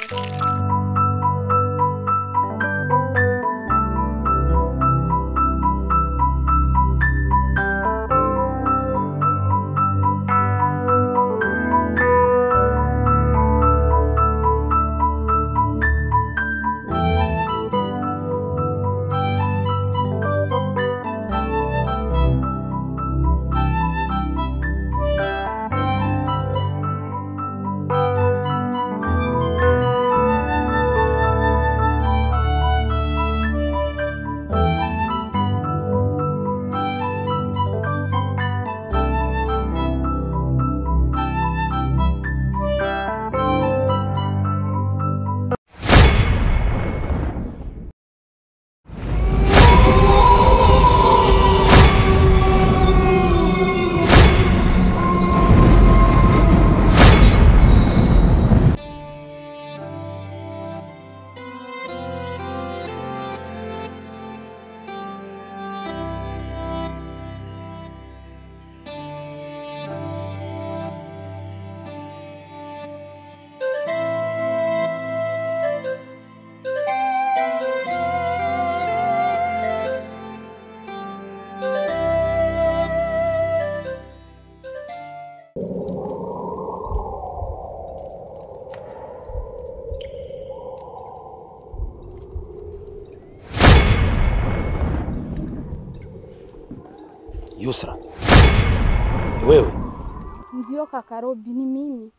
Yusra, ni wewe? Ndio kaka Robi, ni mimi.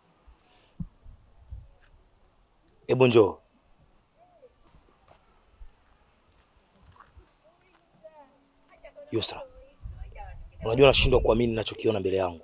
Hebu njoo. Yusra, unajua nashindwa kuamini ninachokiona mbele yangu.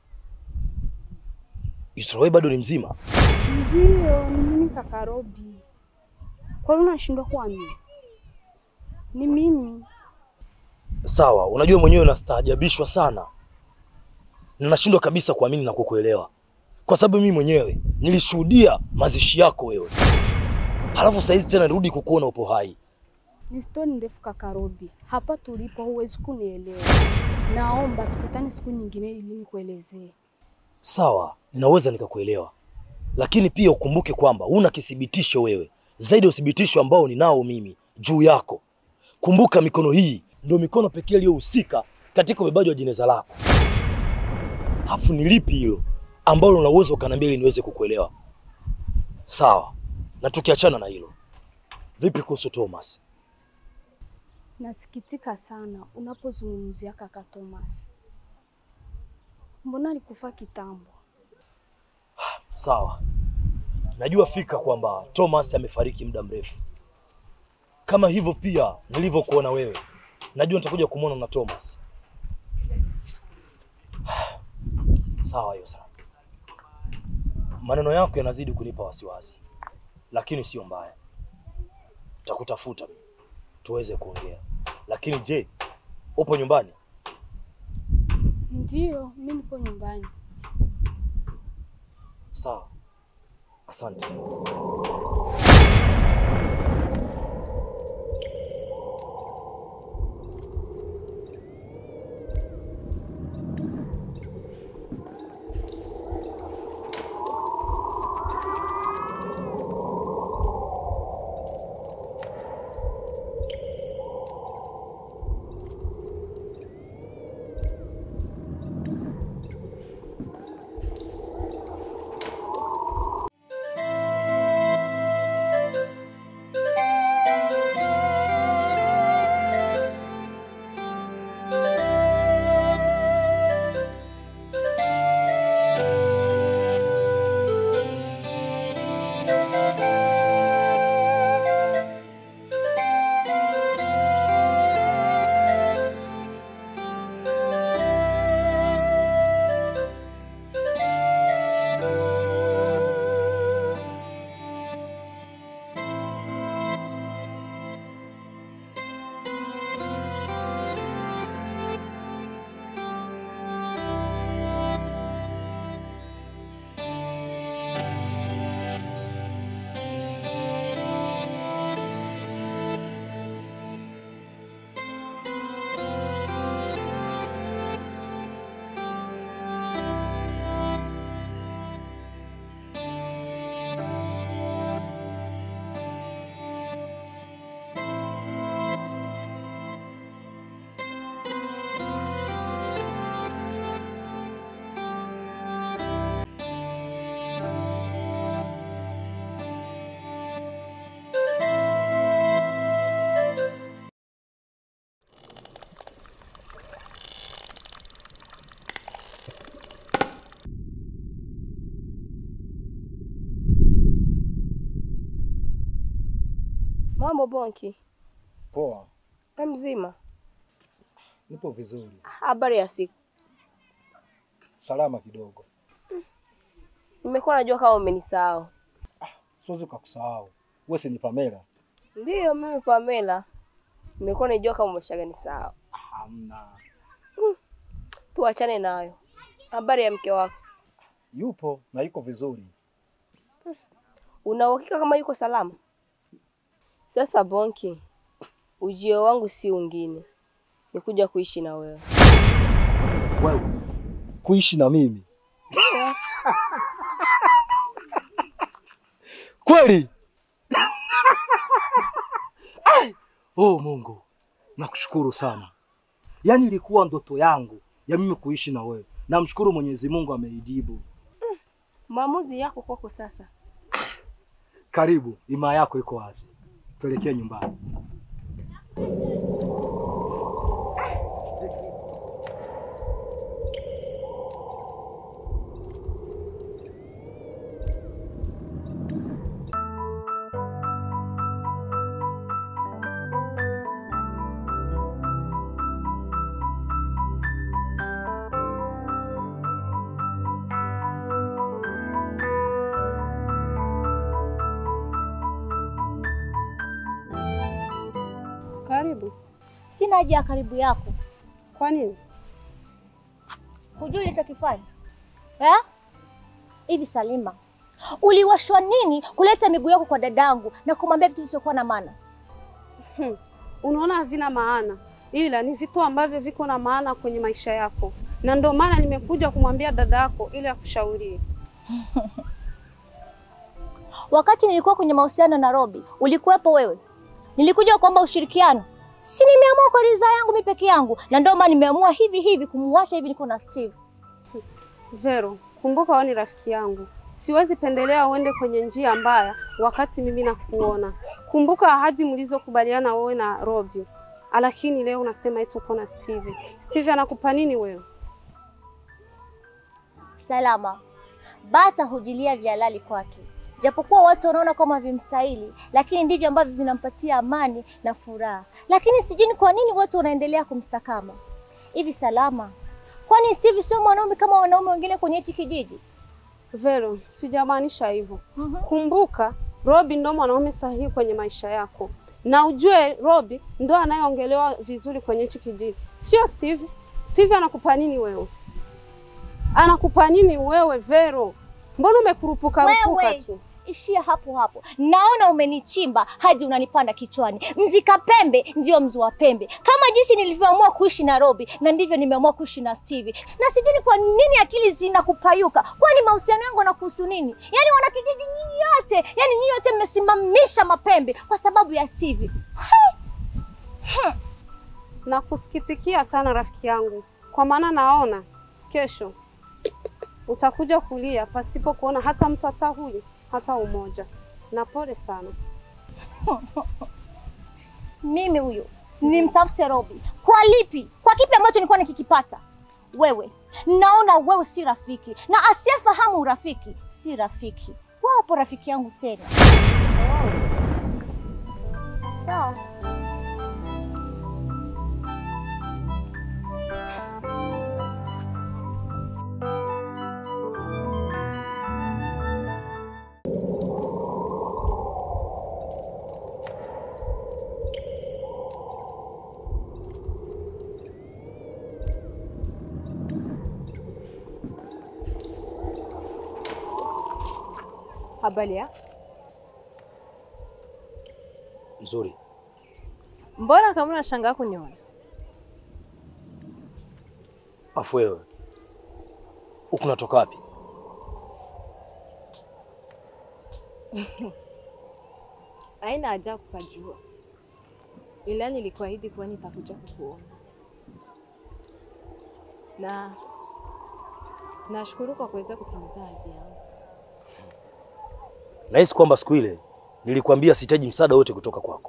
Yusra, wewe bado ni mzima? Ndio, ni mimi kaka Robi. Kwa nini unashindwa kuamini? Ni mimi. Sawa, unajua mwenyewe nastaajabishwa sana na nashindwa kabisa kuamini na kukuelewa, kwa sababu mimi mwenyewe nilishuhudia mazishi yako wewe, halafu saizi tena nirudi kukuona upo hai. Ni stori ndefu kaka Robi. Hapa tulipo huwezi kunielewa. Naomba tukutane siku nyingine ili nikuelezee. Sawa, ninaweza nikakuelewa, lakini pia ukumbuke kwamba una kithibitisho wewe zaidi ya uthibitisho ambao ninao mimi juu yako. Kumbuka mikono hii ndio mikono pekee iliyohusika katika ubebaji wa jeneza lako. Hafu ni lipi hilo ambalo unaweza ukaniambia ili niweze kukuelewa? Sawa, na tukiachana na hilo, vipi kuhusu Thomas? Nasikitika sana unapozungumzia kaka Thomas. Mbona alikufa kitambo? Sawa, najua fika kwamba Thomas amefariki muda mrefu, kama hivyo pia nilivyokuona wewe, najua nitakuja kumwona na Thomas. Sawa Yusra, maneno yako yanazidi kunipa wasiwasi, lakini sio mbaya. Takutafuta mimi tuweze kuongea, lakini je, upo nyumbani? Ndio, mimi nipo nyumbani. Sawa, asante. Mambo Bonki, Poa, we mzima? nipo vizuri, Habari ya siku? salama kidogo. Nimekuwa najua kama umenisahau. Siwezi kukusahau wewe, si ni Pamela? Ndiyo, mimi Pamela. Nimekuwa najua kama umeshaganisahau. Hamna, Tuachane nayo. Habari ya mke wako, yupo na yuko vizuri. una uhakika kama yuko salama? Sasa Bonki, ujio wangu si ungine, ni kuja kuishi na wewe. Wewe kuishi na mimi Kweli? Ai! Oh Mungu, nakushukuru sana. Yaani ilikuwa ndoto yangu ya mimi kuishi na wewe. Namshukuru Mwenyezi Mungu ameijibu. Maamuzi yako kwako sasa. Karibu, imaa yako iko wazi. Tuelekee nyumbani. Karibu. Sina haja ya karibu yako. Kwa nini? Hujui ulichokifanya eh? Hivi Salima, uliwashwa nini kuleta miguu yako kwa dadangu na kumwambia vitu visiokuwa na maana? Unaona havina maana, ila ni vitu ambavyo viko na maana kwenye maisha yako, na ndio maana nimekuja kumwambia dada yako ili akushauri. Wakati nilikuwa kwenye mahusiano na Robi, ulikuwepo wewe? Nilikuja kuomba ushirikiano, si nimeamua kwa ridhaa yangu mimi peke yangu, na ndio maana nimeamua hivi hivi kumuacha hivi, niko na Steve. Vero, kumbuka wewe ni rafiki yangu, siwezi pendelea uende kwenye njia mbaya wakati mimi nakuona. Kumbuka ahadi mlizokubaliana wewe na Robi, lakini leo unasema eti uko na Steve. Steve anakupa nini wewe? Salama, bata hujilia vya halali kwake, japokuwa watu wanaona kama vimstahili, lakini ndivyo ambavyo vinampatia amani na furaha. Lakini sijui ni kwa nini watu wanaendelea kumsakama hivi. Salama, kwani Steve sio mwanaume kama wanaume wengine kwenye hichi kijiji? Vero, sijamaanisha hivyo. Mhm. Kumbuka Robi ndo mwanaume sahihi kwenye maisha yako, na ujue Robi ndo anayeongelewa vizuri kwenye hichi kijiji, sio Steve. Steve anakupa nini wewe? Anakupa nini wewe Vero? Mbona umekurupuka rupuka Wewe tu? ishia hapo hapo, naona umenichimba hadi unanipanda kichwani. Mzika pembe ndio mzi wa pembe, kama jinsi nilivyoamua kuishi na Robi na ndivyo nimeamua kuishi na Steve, na sijui ni kwa nini akili zinakupayuka. Kwani mahusiano yangu yanakuhusu nini? Yaani wanakijiji nyinyi yote, yaani nyinyi yote mmesimamisha mapembe kwa sababu ya Steve. Na kusikitikia sana rafiki yangu, kwa maana naona kesho utakuja kulia pasipo kuona hata mtu hata huyu hata umoja, na pole sana. Mimi huyo nimtafute Robi kwa lipi? Kwa kipi ambacho nilikuwa nikikipata? Wewe naona wewe si rafiki, na asiyefahamu urafiki si rafiki. Wapo rafiki yangu tena. Sawa. Habari ya? Nzuri. Mbona kama unashangaa kuniona? Afu wewe huku unatoka wapi? Haina haja ya kupajua, ila nilikuahidi kuwa nitakuja kukuona, na nashukuru kwa kuweza kutimiza ahadi yangu. Nahisi kwamba siku ile nilikwambia sihitaji msaada wote kutoka kwako,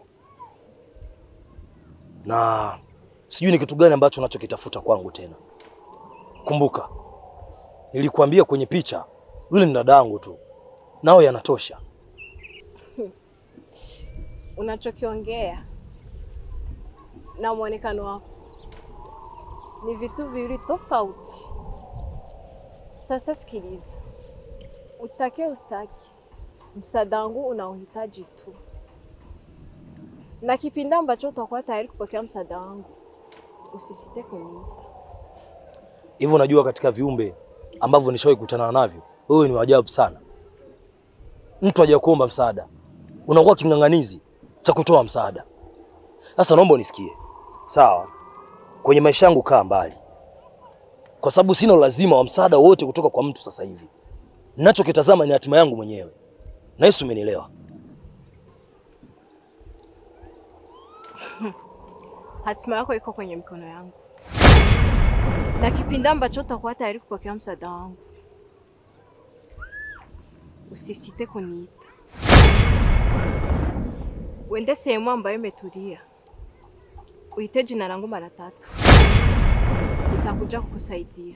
na sijui ni kitu gani ambacho unachokitafuta kwangu tena. Kumbuka nilikwambia kwenye picha, yule ni dadangu tu, nao yanatosha. unachokiongea na mwonekano wako ni vitu viwili tofauti. Sasa sikiliza, utake ustaki, msaada wangu unaohitaji tu, na kipindi ambacho utakuwa tayari kupokea msaada wangu, usisite kuniita. Hivyo unajua, katika viumbe ambavyo nishawahi kukutana navyo, wewe ni wa ajabu sana. Mtu haja kuomba msaada, unakuwa king'ang'anizi cha kutoa msaada. Sasa naomba unisikie, sawa? Kwenye maisha yangu kaa mbali, kwa sababu sina ulazima wa msaada wote kutoka kwa mtu sasa hivi. Ninachokitazama ni hatima yangu mwenyewe, na Yesu umenielewa. Hatima yako iko kwenye mikono yangu, na kipindi ambacho utakuwa tayari kupokea msaada wangu, usisite kuniita. Uende sehemu ambayo imetulia, uite jina langu mara tatu, nitakuja kukusaidia.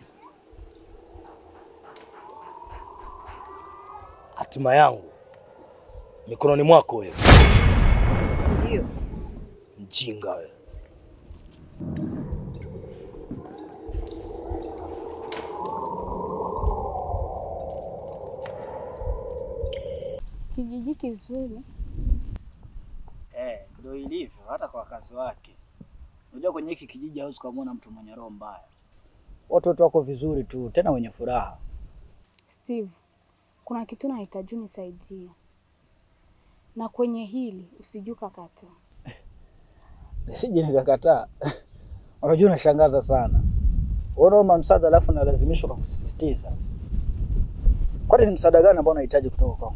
Hatima yangu mikononi mwako wewe, Ndiyo, mjinga wewe. Kijiji kizuri. Eh, ndio ilivyo hata kwa wakazi wake. Unajua kwenye hiki kijiji hauwezi kumwona mtu mwenye roho mbaya. Watoto wako vizuri tu, tena wenye furaha. Steve, kuna kitu nahitaji unisaidie, na kwenye hili usijue kakata. Nisije nikakataa. Unajua unashangaza sana. Unaomba msaada alafu nalazimishwa kwa kusisitiza. Kwani ni msaada gani ambao unahitaji kutoka kwangu?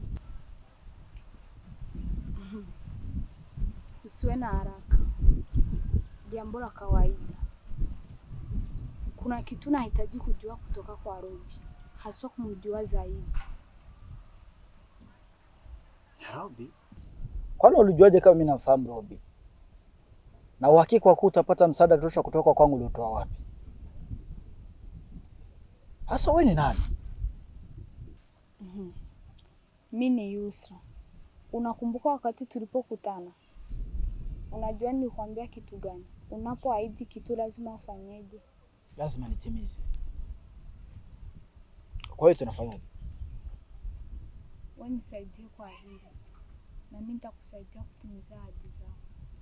Usiwe na haraka, jambo la kawaida. Kuna kitu nahitaji kujua kutoka kwa Robi, haswa kumjua zaidi. Robi? Kwani ulijuaje kama mimi namfahamu Robi? Na uhakika wa kuwa utapata msaada kutosha kutoka kwangu uliotoa wapi? Hasa wewe ni nani? Mi ni Yusra. Unakumbuka wakati tulipokutana? Unajua nilikwambia kitu gani? Unapoahidi kitu lazima ufanyeje? Lazima nitimize. Kwa hiyo tunafanyaje? Wewe nisaidie kwa hili, na mimi nitakusaidia kutimiza ahadi zako.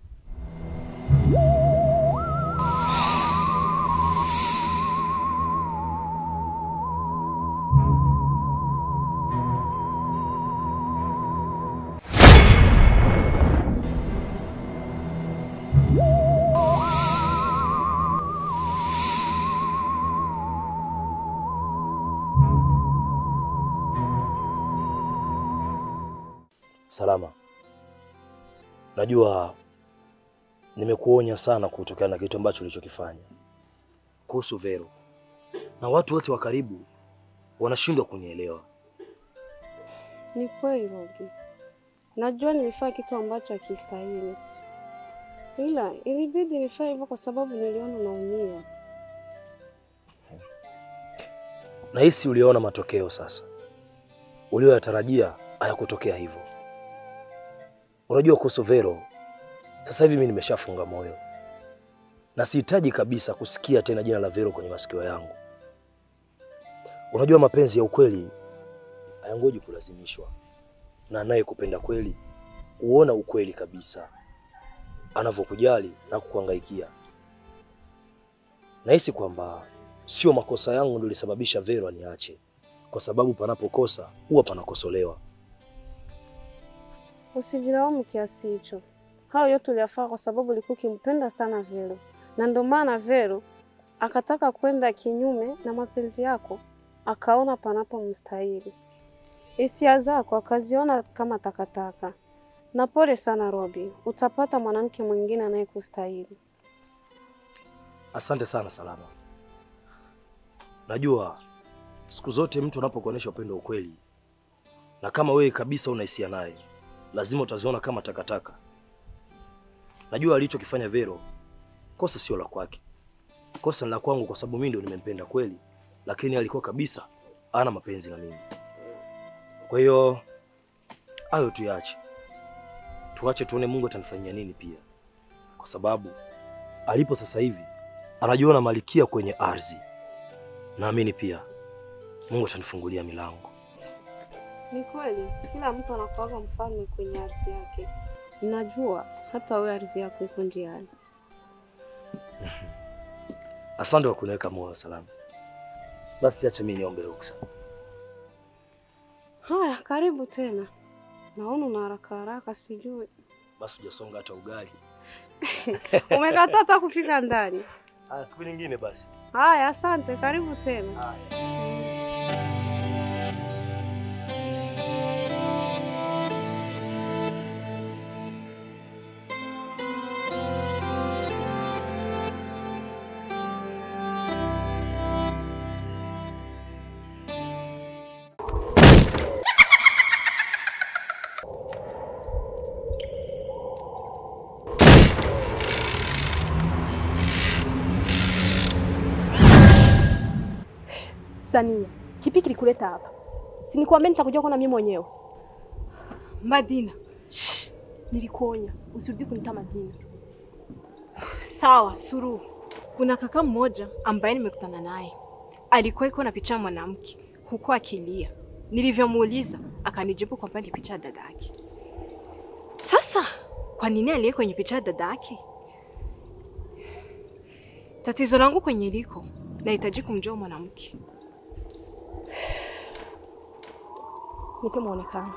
Salama, najua nimekuonya sana kutokana na kitu ambacho ulichokifanya kuhusu Vero, na watu wote wa karibu wanashindwa kunielewa. Ni kweli Robi, najua nilifanya kitu ambacho hakistahili, ila ilibidi nifanye hivyo kwa sababu niliona naumia. Nahisi uliona matokeo sasa, ulioyatarajia hayakutokea hivyo. Unajua kuhusu Vero, sasa hivi mimi nimeshafunga moyo na sihitaji kabisa kusikia tena jina la Vero kwenye masikio yangu. Unajua mapenzi ya ukweli hayangoji kulazimishwa, na anayekupenda kweli huona ukweli kabisa anavyokujali na kukuhangaikia. Nahisi kwamba sio makosa yangu ndio ilisababisha Vero aniache, kwa sababu panapokosa huwa panakosolewa. Usijilaumu kiasi hicho. Hayo yote uliyafaa kwa sababu ulikuwa ukimpenda sana Vero, na ndio maana Vero akataka kwenda kinyume na mapenzi yako, akaona panapo mstahili. Hisia zako akaziona kama takataka. Na pole sana Robi, utapata mwanamke mwingine anayekustahili. Asante sana Salama. Najua siku zote mtu anapokuonyesha upendo wa ukweli, na kama wewe kabisa una hisia naye, lazima utaziona kama takataka. Najua alichokifanya Vero, kosa sio la kwake, kosa ni la kwangu, kwa sababu mimi ndio nimempenda kweli, lakini alikuwa kabisa ana mapenzi na mimi. Kwa hiyo hayo tuyaache, tuache tuone Mungu atanifanyia nini pia, kwa sababu alipo sasa hivi anajiona malikia kwenye ardhi. Naamini pia Mungu atanifungulia milango. Ni kweli kila mtu anakuwaga mfalme kwenye ardhi yake. Najua hata wewe ardhi yako iko njiani. Asante kwa kuniweka moyo salama. Basi acha mimi niombe ruksa. Haya, karibu tena. Naona una haraka haraka, sijui Basi hujasonga hata ugali. umekataa hata kufika ndani. Ah, siku nyingine basi. Haya, asante, karibu tena. Sania, kipi kilikuleta hapa? Si nikuambia nitakuja kuona mimi mwenyewe. Madina, Shh, nilikuonya usirudi kunita Madina. sawa Suluhu. Kuna kaka mmoja ambaye nimekutana naye, alikuwa iko na picha ya mwanamke huku akilia. Nilivyomuuliza akanijibu kwamba ni picha ya dada yake. Sasa kwa nini aliye kwenye picha ya dada yake? Tatizo langu kwenye liko, nahitaji kumjua mwanamke. Nipe muonekano.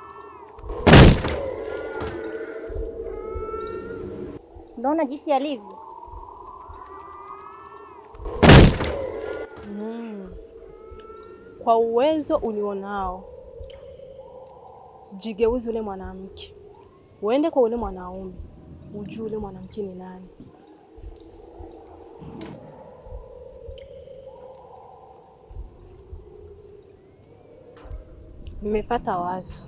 Unaona jinsi alivyo. Mm. Kwa uwezo ulionao, jigeuze ule mwanamke, uende kwa ule mwanaume, ujue ule mwanamke ni nani. Nimepata wazo.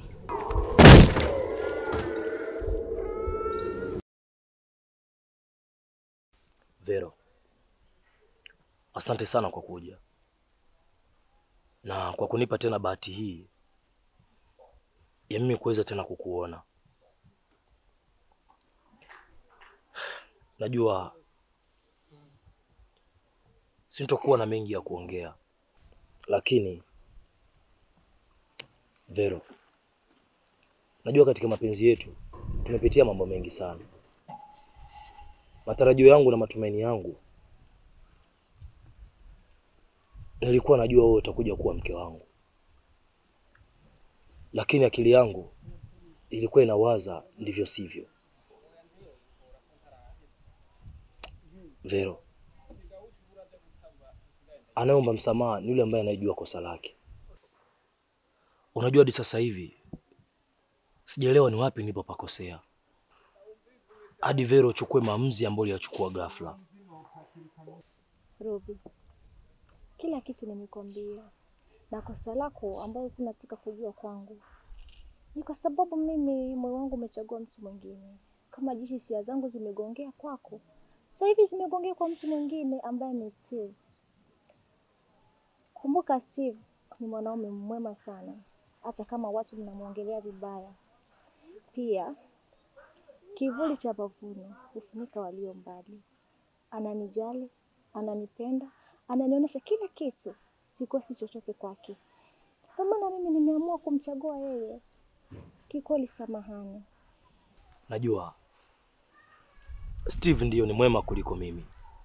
Vero, asante sana kwa kuja na kwa kunipa tena bahati hii ya mimi kuweza tena kukuona. Najua sintokuwa na mengi ya kuongea, lakini Vero, najua katika mapenzi yetu tumepitia mambo mengi sana. Matarajio yangu na matumaini yangu, nilikuwa najua wewe utakuja kuwa mke wangu, lakini akili yangu ilikuwa inawaza ndivyo sivyo. Vero, anayeomba msamaha ni yule ambaye anayejua kosa lake. Unajua, hadi sasa hivi sijaelewa ni wapi nilipopakosea hadi Vero uchukue maamuzi ambayo uliyachukua ghafla. Robi, kila kitu nimekwambia, na kosa lako ambayo unataka kujua kwangu ni kwa sababu mimi moyo wangu umechagua mtu mwingine, kama jinsi hisia zangu zimegongea kwako, sasa hivi zimegongea kwa mtu mwingine ambaye ni Steve. Kumbuka Steve ni mwanaume mwema sana, hata kama watu mnamwongelea vibaya. Pia kivuli cha mavuno hufunika walio mbali. Ananijali, ananipenda, ananionyesha kila kitu, sikosi chochote kwake. Kwa maana mimi nimeamua kumchagua yeye. Kikweli, samahani. Najua Steve ndiyo ni mwema kuliko mimi,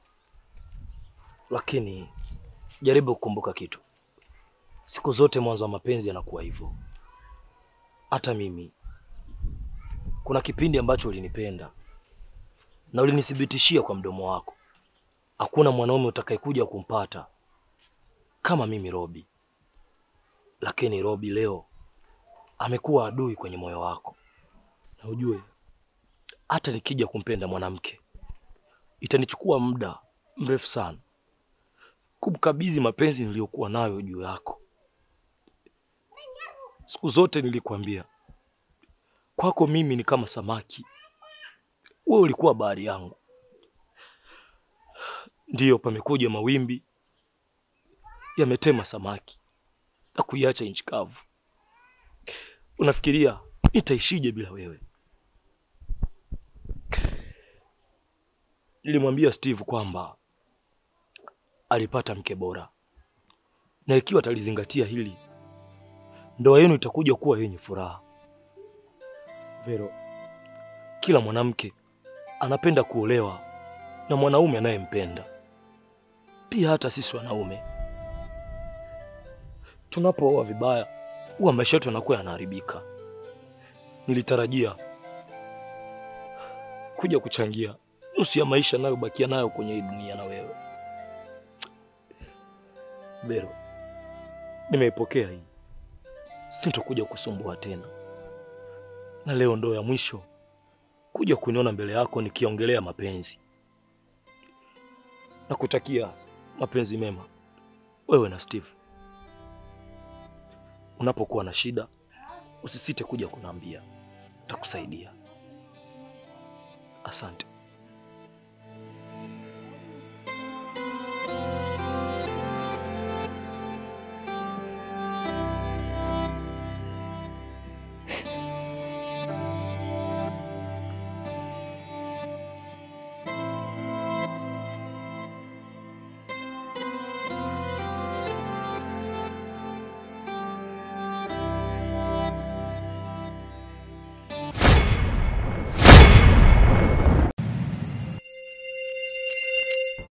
lakini jaribu kukumbuka kitu. Siku zote mwanzo wa mapenzi yanakuwa hivyo. Hata mimi kuna kipindi ambacho ulinipenda na ulinithibitishia kwa mdomo wako, hakuna mwanaume utakayekuja kumpata kama mimi Robi. Lakini Robi leo amekuwa adui kwenye moyo wako, na ujue hata nikija kumpenda mwanamke itanichukua muda mrefu sana kumkabidhi mapenzi niliyokuwa nayo juu yako. Siku zote nilikwambia kwako mimi ni kama samaki, wewe ulikuwa bahari yangu. Ndiyo, pamekuja mawimbi yametema samaki na kuiacha nchi kavu. Unafikiria nitaishije bila wewe? nilimwambia Steve kwamba alipata mke bora, na ikiwa atalizingatia hili, ndoa yenu itakuja kuwa yenye furaha. Vero, kila mwanamke anapenda kuolewa na mwanaume anayempenda. Pia hata sisi wanaume tunapooa vibaya, huwa maisha yetu yanakuwa yanaharibika. Nilitarajia kuja kuchangia nusu ya maisha nayobakia nayo kwenye hii dunia na wewe. Bero, nimeipokea hii, sintokuja kusumbua tena, na leo ndo ya mwisho kuja kuniona mbele yako nikiongelea mapenzi. Nakutakia mapenzi mema wewe na Steve. Unapokuwa na shida usisite kuja kuniambia, takusaidia. Asante.